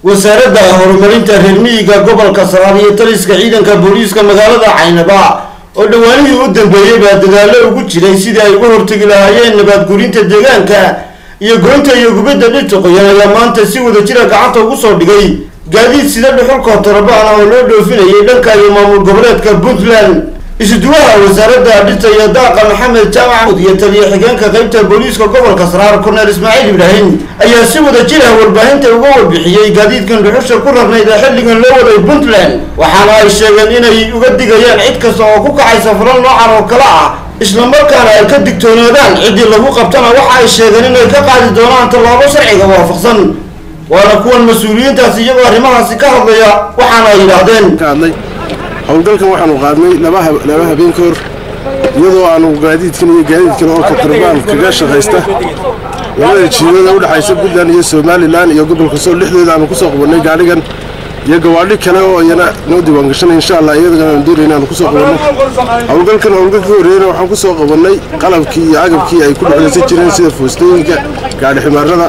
wasaaradda horumarinta reer miyiga gobolka saraar iyo taliska ciidanka booliiska magaalada caynaba oo dhowaanihii u dambeeyey baa dadaallo ugu jiray sidii ay uga hortegi lahaayeen nabaadgurinta deegaanka iyo goynta iyo gubadda dhirta qoyan ayaa maanta si wada jira gacanta ugu soo dhigay gaadiid sida dhuxulka torobaan oo loo dhoofinayay dhanka iyo maamul goboleedka puntland isuduwaha wasaaradda dhirta iyo daaqa maxamed jaamac iyo taliya xigeenka qaybta booliiska gobolka saraar korneel ismaaciil ibraahim ayaa si wada jira warbaahinta uga warbixiyey gaadiidkan dhuxusha ku rarnayd ee xilligan loo waday puntland waxaana ay sheegeen inay uga digayaan cid kasta oo ku kacaysa falal noocan oo kale ah islamarkaana ay ka digtoonaadaan ciddii lagu qabtana waxa ay sheegeen inay ka qaadi doonaan tallaabo sharciga waafaqsan waana kuwan mas-uuliyiintaasi iyagoo arrimahaasi ka hadlaya waxaana ay yidhaahdeen howlgalkan waxaanu qaadnay laba habeen ka hor iyadoo aanu gaadiidkan iyo gaadiidkan oo katrabaan kaga shaqaysta labada jiirada udhexaysa puntland iyo somalilan iyo gobolka sool dhexdooda aanu kusoo qabannay gaadhigan iyo gawaadhi kale oo iyana noo diiwaangashanay insha allah iyadana aan doonay inaanu kusoo qabanno howlgalkan howlgalka ka horreeyana waxaan kusoo qabannay qalabkii iyo agabkii ay ku dhexlaysan jireen sida foostooyinka gaadhi ximaarada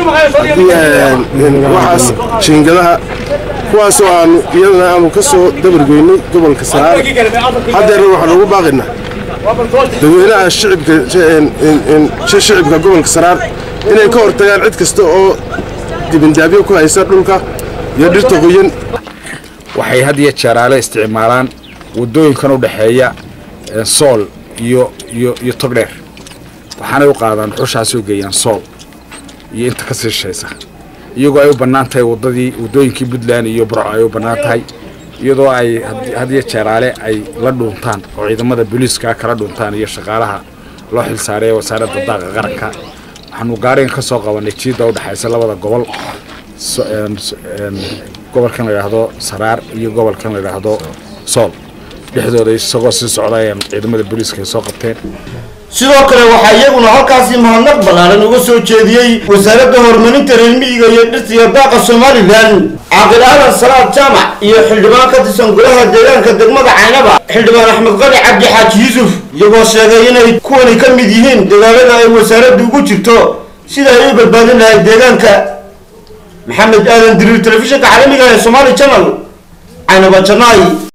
waxaas jiingadaha kuwaasoo aanu iyadana aanu ka soo dabargoynay gobolka saraar haddeerna waxaan ugu baaqaynaa dadweynaha shicibka gobolka saraar inay ka hortagaan cid kasta oo dibindaabyo ku haysa dhulka iyo dhirta qoyan waxay had iyo jeeraale isticmaalaan waddooyinkan u dhexeeya sool iyo iyo iyo togdheer waxaanay u qaadaan dhuxushaas oo geeyaan sool iyo inta ka sii shaysa iyagoo ay u bannaan tahay waddadii waddooyinkii puntland iyo burco ay u bannaan tahay iyadoo ay had iyo jeeraale ay la dhuuntaan oo ciidamada booliiska kala dhuuntaan iyo shaqaalaha loo xilsaaray ee wasaaradda daaqa qaranka waxaanu gaarigan ka soo qabannay jiidda u dhexaysa labada gobol gobolkan la yidhaahdo saraar iyo gobolkan la yidhaahdo sool dhexdooda isagoo sii socda ayaan ciidamada booliiska ay soo qabteen sidoo kale waxaa iyaguna halkaasi mahadnaq ballaaran uga soo jeediyey wasaaradda horumarinta reer miyiga iyo dhirta iyo daaqa somalilan caaqil aadan salaad jaamac iyo xildhibaan ka tirsan golaha deegaanka degmada caynaba xildhibaan axmed qali cabdi xaaji yuusuf iyagoo sheegay inay kuwani ka mid yihiin dagaalada ay wasaaraddu ugu jirto sida ay u badbaadin lahayd deegaanka maxamed aadan diriir telefishinka caalamiga ee somaali channel caynaba janaay